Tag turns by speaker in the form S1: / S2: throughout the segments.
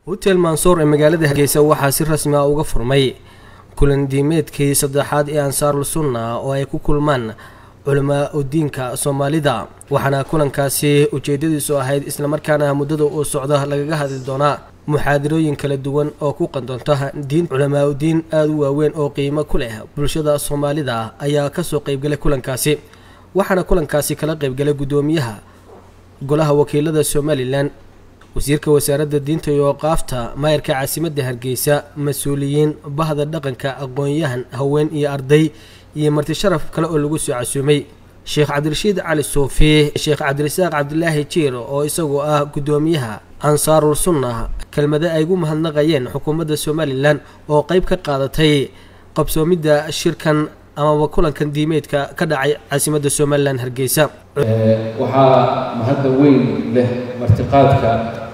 S1: hotel mansoor ee magaalada hargeysa waxaa si rasmi ah uga furmay kulan diimeedkii saddexaad ee ansaarul sunna oo ay ku kulmaan culamaa udiinka soomaalida waxaana kulankaasi ujeedadiisu ahayd islamarkaana muddada uu socdo lagaga hadli doonaa muxaadarooyin kala duwan oo ku qandoonta diin culamaa udiin aada u waaweyn oo qiimo ku leh bulshada soomaalida ayaa kasoo qeybgalay kulankaasi waxaana kulankaasi kala qeybgalay guddoomiyaha golaha wakiilada somalilan wasiirka wasaaradda diinta iyo oqaafta maayarka caasimadda hargeysa mas-uuliyiin bahda dhaqanka aqoon-yahan haween iyo arday iyo marti sharaf kale oo lagu soo casuumay sheekh cabdirashiid cali suufi sheekh cabdirasaaq cabdilaahi jiir oo isagu ah guddoomiyaha ansaarul sunna kelmado ay gu mahadnaqayeen xukuumadda somalilan oo qeyb ka qaadatay qabsoomidda shirkan amaba kulankan diimeedka ka dhacay caasimadda somalilan hargeysa
S2: waxaa mahadda weyn leh martiqaadka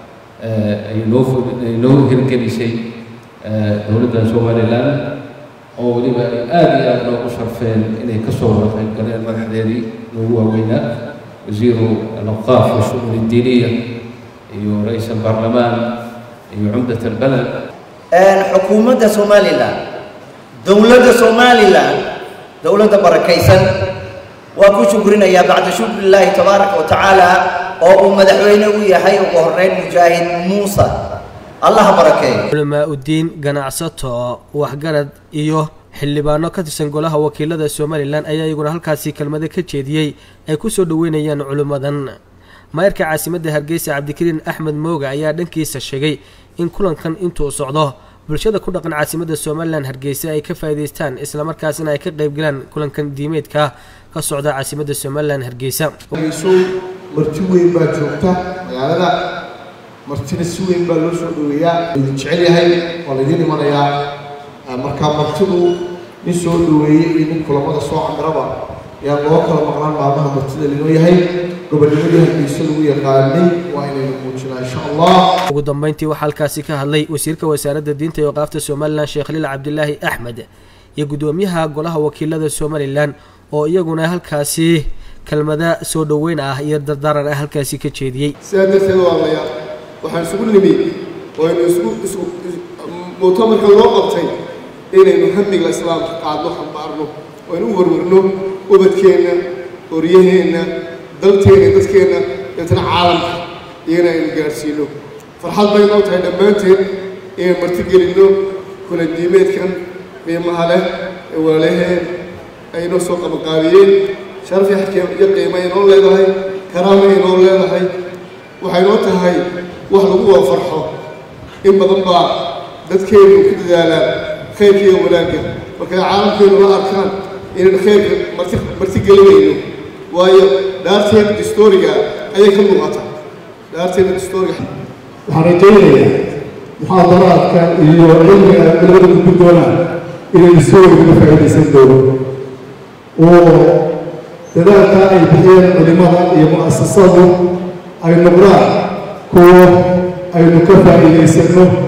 S2: ay noo ay noo hirgelisay dowladda somalilan oo weliba ay aada iyo aada noogu sharfeen inay ka soo wada qayb galeen madaxdeedii noogu waaweynaa wasiiru alawqaaf washu'un iddiiniya iyo ra-iis albaarlamaan iyo cumdat albaled
S3: xukuumadda somalilan dowladda somalilan dowladda barakaysan waa ku shukrinayaa bacda shukri illaahi tabaaraka wa tacaala oo uu madaxweyne u yahay ugu horeyn mujaahid muuse allaha barakeeyo
S1: culamaa udiin ganacsato waxgarad iyo xildhibaano ka tirsan golaha wakiilada somalilan ayaa iyaguna halkaasi kelmado ka jeediyey ay ku soo dhoweynayaan culimmadan maayarka caasimadda hargeysa cabdikariin axmed mooga ayaa dhankiisa sheegay in kulankan intuu socdo bulshada ku dhaqan caasimadda somalilan hargeysa ay ka faa'iidaystaan islamarkaasina ay ka qaybgalaan kulankan diimeedka ka socda caasimadda somalilan hargeysa
S4: marti weyn baa joogta magaalada martina si weyn baa loo soo dhoweeyaa laydin jecel yahay waa laydin imanayaa markaa martidu nin soo dhoweeyey iyo nin kulamada soo camiraba ayaa loo kala maqnaan maalmaha martida linoo yahay gobonnimadii hargeysa lagu yaqaanay waa inaynu muujinaa insha allah
S1: ugu dambeyntii waxaa halkaasi ka hadlay wasiirka wasaaradda diinta iyo qaafta somalilan sheekh liil cabdilaahi axmed iyo guddoomiyaha golaha wakiilada somalilan oo iyaguna halkaasi kelmada soo dhoweyn ah iyo dardaaran ah halkaasi ka jeediyey
S5: sidaa darteed walaalayaal waxaan isugu nimi waynu isku isku muctamarka loo qabtay inaynu hamiga islaamka qaadno xambaarno waynu u warwarno ubadkeenna horyaheenna dalteenna dadkeenna deetana caalamka iyana aynu gaadhsiino farxad bay noo tahay dhammaanteen inaan marti gelinno kula diimeedkan qiimaha leh ee walaalaheen aynoo soo qabanqaabiyeen sharaf iyo qiima inoo leedahay karaama inoo leedahay waxay noo tahay wax lagu wada farxo in badan baa dadkeennu ku dadaalaan khayrka iyo wanaagga markay caalamkeennu la arkaan inaynu khayrka marti marti gelinayno waayo dhaarteena distoriga ayay ka muuqataa dhaarteena distoriga
S6: waxaan rajaynayaa muxaadaraadka iyo cilmiga labada gudbi doonaan inay isooga faa'iidaysan doono oo dadaalka ay bixiyeen culimada iyo mu'asasadu ay noqdaan kuwo aynu ka faa'iidaysanno